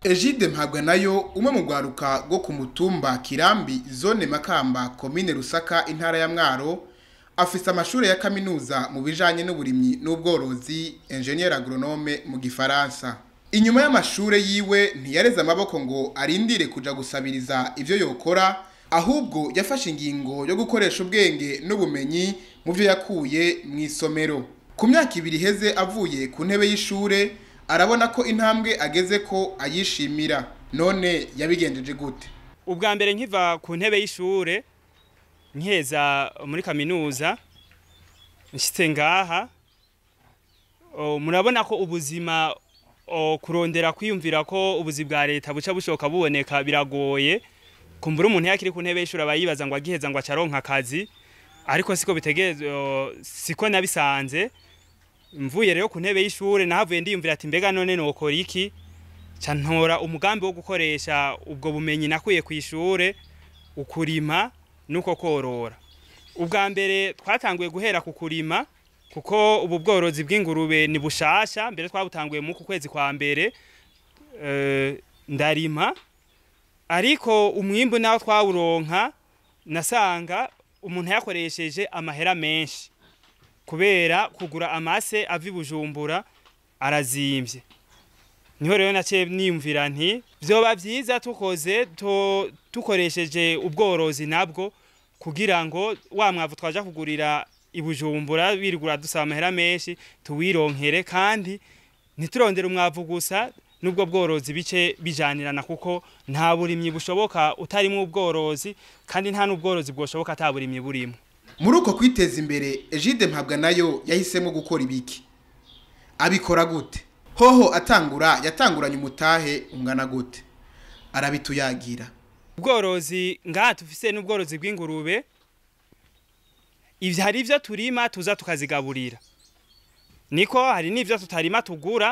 Egide mpabwa nayo umwe mu rwaruka rwo ku mutumba Kirambi zone Makamba komine Rusaka intara ya Mwaro afise amashure ya kaminuza mu bijanye n'uburimyi n'ubworozi ingénieur agronome mu gifaransa inyuma y'amashure yiwe ntiyareze amaboko ngo arindire kuja gusabiriza ivyo yokora ahubwo yafashe ingingo yo gukoresha ubwenge n'ubumenyi mu byo yakuye mu isomero ku myaka ibiri iheze avuye ku ntebe y'ishure arabona ko intambwe ageze ko ayishimira none yabigenjeje gute ubwa mbere nkiva ku ntebe y'ishure nkeza muri kaminuza nshyitse ngaha o, murabona ko ubuzima o, kurondera kwiyumvira ko ubuzi bwa leta buca bushoka buboneka biragoye kumbura umuntu yakiri ku ntebe y'ishuri aba yibaza ngo agiheza ngo acaronka akazi ariko siko bitegeze siko nabisanze mvuye rero ku ntebe y'ishure nahavuye ndiyumvira ati mbega none nokora iki ca ntora umugambi wo gukoresha ubwo bumenyi nakuye ku ishure ukurima nuko korora ubwa mbere twatanguye guhera ku kurima kuko ubu bworozi bw'ingurube ni bushasha mbere twabutanguye mu kwezi kwa mbere eh, ndarima ariko umwimbu nawo twawuronka nasanga umuntu yakoresheje amahera menshi kubera kugura amase ava i bujumbura arazimvye niho rero naciye niyumvira nti vyoba vyiza tukoze to- tukoresheje ubworozi nabwo kugira ngo wa mwavu twaja kugurira i bujumbura birigura dusaba amahera menshi tuwironkere kandi ntiturondere umwavu gusa n'ubwo bworozi bice bijanirana kuko nta burimyi bushoboka utarimwo ubworozi kandi nta n'ubworozi bwoshoboka ata burimyi burimo muri uko kwiteza imbere Egide mpabwa nayo yahisemo gukora ibiki abikora gute hoho atangura yatanguranye umutahe ungana gute arabituyagira ubworozi ngaha tufise n'ubworozi bw'ingurube ivyo hari ivyo turima tuza tukazigaburira niko hari n'ivyo tutarima tugura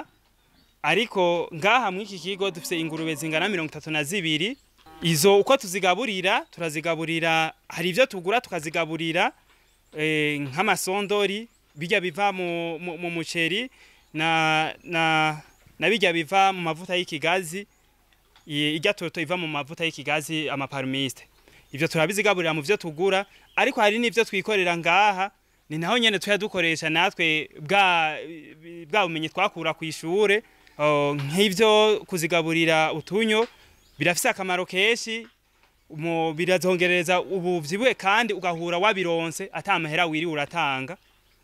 ariko ngaha mw'iki kigo dufise ingurube zingana mirongo itatu na zibiri izo uko tuzigaburira turazigaburira hari ivyo tugura tukazigaburira eh, nk'amasondori bijya biva mu, mu, mu muceri na, na, na bijya biva mu mavuta y'ikigazi i- irya toto iva mu mavuta y'ikigazi amaparumiste ivyo turabizigaburira mu vyo tugura ariko hari n'ivyo twikorera ngaha ni naho nyene tuya dukoresha natwe bwa bwa bumenyi twakura ku ishure oh, nk'ivyo kuzigaburira utunyo birafise akamaro kenshi mu birazongereza ubuvyibuhe kandi ugahura wabironse ata amahera wiri uratanga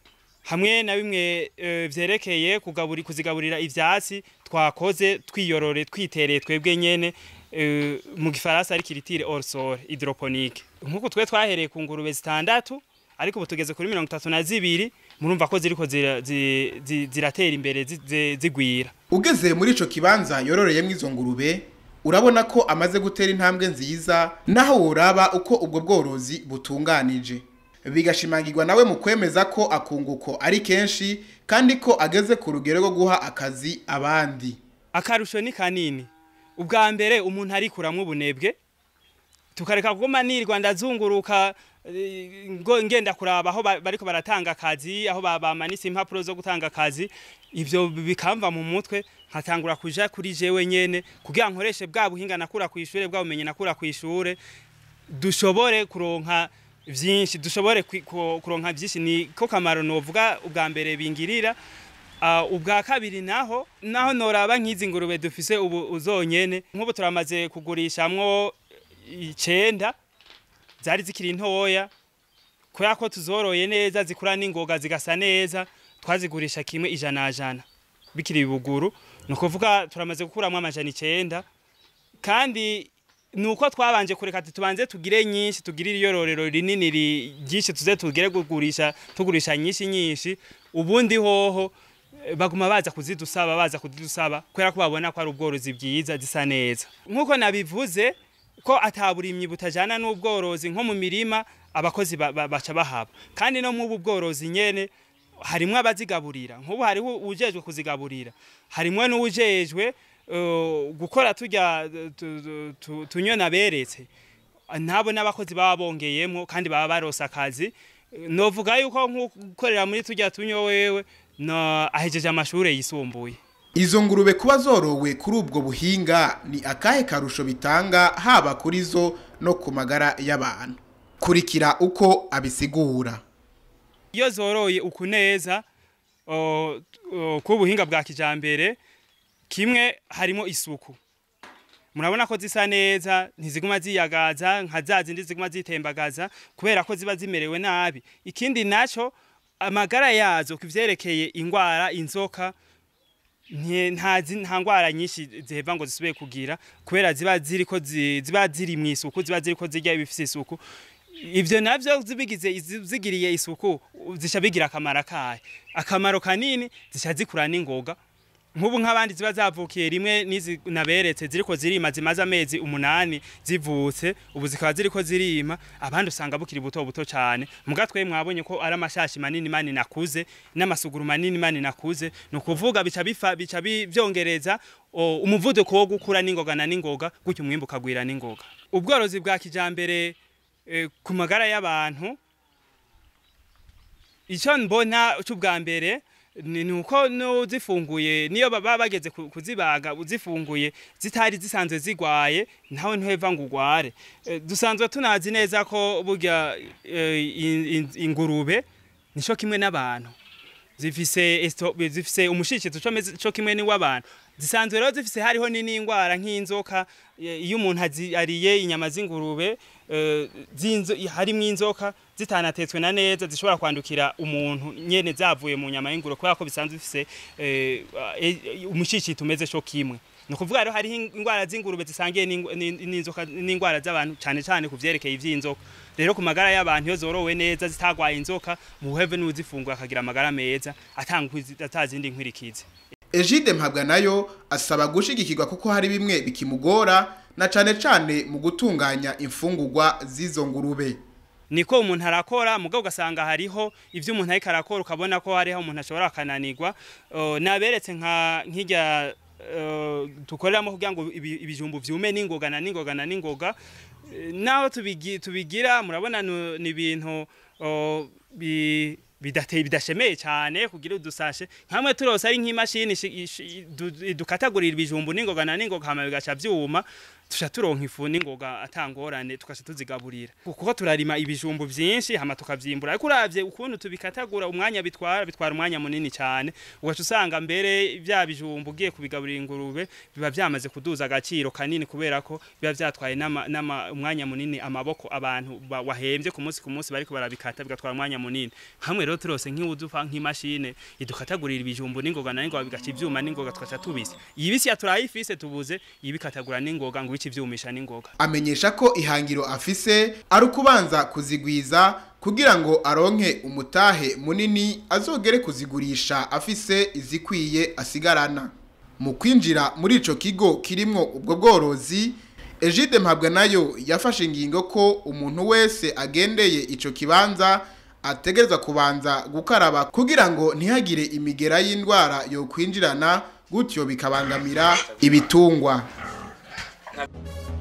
hamwe na bimwe eh, vyerekeye kugaburi kuzigaburira ivyatsi twakoze twiyorore twitereye twebwe nyene eh, mu gifaransa ari kiritire hors sol hydroponique nkuko twe twahereye ku ngurube zitandatu ariko ubu tugeze kuri mirongo itatu na zibiri murumva ko ziriko zira- zi- zi- ziratera imbere zi- zi- zigwira ugeze muri ico kibanza yororeyemo izo ngurube urabona ko amaze gutera intambwe nziza naho woraba uko ubwo bworozi butunganije bigashimangirwa nawe mu kwemeza ko akunguko ari kenshi kandi ko ageze ku rugero rwo guha akazi abandi akarusho ni kanini ubwa mbere umuntu arikuramwo ubunebwe tukareka kuguma nirwa ndazunguruka eh, ngo ngenda kuraba aho ba- bariko baratanga akazi aho ba- bamanitse impapuro zo gutanga akazi ivyo bikamva mu mutwe nkatangura kuja kuri jewe nyene kugira nkoreshe bwa buhinga nakura ku ishure bwa bumenyi nakura ku ishure dushobore kuronka vyinshi dushobore kwi- ku- kuronka vyinshi ni ko kamaro novuga ubwa mbere bingirira Uh, ubwa kabiri naho naho noraba nk'izi ngurube dufise ubu uzonyene nk'ubu turamaze kugurishamwo icenda zari zikiri ntoya kubera ko tuzoroye neza zikura n'ingoga zigasa neza twazigurisha kimwe ijana jana bikiri ibuguru ni ukuvuga turamaze gukuramwo amajana icenda kandi nuko twabanje kureka ati tubanze tugire nyinshi tugire iyororero rinini ri- ryinshi tuze tugire kugurisha tugurisha nyinshi nyinshi ubundi hoho eh, baguma baza kuzidusaba baza kuzidusaba kubera ko babona ko ari ubworozi bwiza zisa neza nk'uko nabivuze ko ataburimyi butajana n'ubworozi nko mu mirima abakozi ba- ba- baca bahaba kandi no mw'ubu bworozi nyene harimwo abazigaburira nk'ubu hariho ujejwe kuzigaburira harimwo n'uwujejwe eh, gukora turya tu- tu- tu- tunyona beretse nabo n'abakozi baba bongeyemwo kandi baba barose akazi novuga yuko nk'ukorera muri turya tunyo wewe no ahejeje amashure yisumbuye izo ngurube kuba zorowe kuri ubwo buhinga ni akahe karusho bitanga haba kuri zo no ku magara y'abantu kurikira uko abisigura iyo zoroye uku neza ku buhinga bwa kijambere kimwe harimo isuku murabona ko zisa neza ntiziguma ziyagaza nka za zindi ziguma zitembagaza kubera ko ziba zimerewe nabi ikindi naco amagara yazo kuvyerekeye ingwara inzoka nta ngwara nyinshi ziheva ngo zisubire kugira kubera ziba ziriko ziba ziri mu isuku ziba ziriko zirya ibifise isuku ivyo navyo zibigize zigiriye isuku zisha bigira akamaro kayo akamaro kanini zisha zikura n'ingoga nk'ubu nk'abandi ziba zavukiye rimwe n'izi naberetse ziriko zirima zimaze amezi umunani zivutse ubu zikaba ziriko zirima abandi usanga bukiri buto buto cyane muga twe mwabonye ko ari amashashi manini manini nakuze n'amasuguru manini manini nakuze ni ukuvuga bica bifa bica byongereza umuvuduko wo gukura n'ingoga na n'ingoga gutyo umwimbu ukagwira n'ingoga ubworozi bwa kijambere ku magara y'abantu icyo mbona cy'ubwa mbere ni uko zifunguye niyo baba bageze kuzibaga uzifunguye zitari zisanzwe zigwaye nawe ntuheva ngo ugware dusanzwe tunazi neza ko burya ingurube nico kimwe n'abantu zifise zifise umushishito cyo kimwe n'iw'abantu zisanzwe rero zifise hariho n'indwara nk'inzoka iyo umuntu ariye inyama z'ingurube harimo inzoka zitanatetswe na neza zishobora kwandukira umuntu nyene zavuye mu nyama y'ingurube kubera ko bisanzwe bifise umushishito umeze cyo kimwe ni ukuvuga rero hariho indwara z'ingurube zisangiye n'inzoka n'indwara z'abantu cyane cyane ku vyerekeye ivy'inzoka rero ku magara y'abantu iyo zorowe neza zitagwaye inzoka muheve n'uzifungura akagira amagara meza atazindi nkwirikizi Egide mpabwa nayo asaba gushigikirwa kuko hari bimwe bikimugora na cane cane mu gutunganya imfungurwa z'izo ngurube niko umuntu arakora mugabo ugasanga hariho ivyo umuntu ariko arakora ukabona ko hariho umuntu ashobora akananirwa naberetse nka nk'irya tukoreramo kugira ngo ibijumbu vyume n'ingoga na n'ingoga na n'ingoga naho tubigira murabona ni ibintu bidateye bidashemeye cyane kugira udusashe nkamwe turose ari nk'imashini dukatagurira ibijumbu n'ingoga na n'ingoga hama bigaca vyuma tusha turonka ifu n'ingoga atangorane tukasha tuzigaburira kuko turarima ibijumbu vyinshi hama tukavyimbura ariko uravye ukuntu tubikatagura umwanya bitwara bitwara umwanya munini cyane ugaca usanga mbere vya bijumbu ugiye kubigaburira ingurube biba vyamaze kuduza agaciro kanini kubera ko biba vyatwaye nama umwanya munini amaboko abantu wahembye ku munsi ku munsi bariko barabikata bigatwara umwanya munini hamwe rero turose nk'iwudufa nk'imashine idukatagurira ibijumbu n'ingoga na n'ingoga bigaca ivyuma n'ingoga tugaca tubise ibisi ya turayifise tubuze ibikatagura n'ingoga ngo ivyumisha n'ingoga amenyesha ko ihangiro afise ari ukubanza kuzigwiza kugira ngo aronke umutahe munini azogere kuzigurisha afise izikwiye asigarana mu kwinjira muri ico kigo kirimwo ubwo bworozi Egide mpabwa nayo yafashe ingingo ko umuntu wese agendeye ico kibanza ategerezwa kubanza gukaraba kugira ngo ntihagire imigera y'indwara yo kwinjirana gutyo bikabangamira ibitungwa Thank you.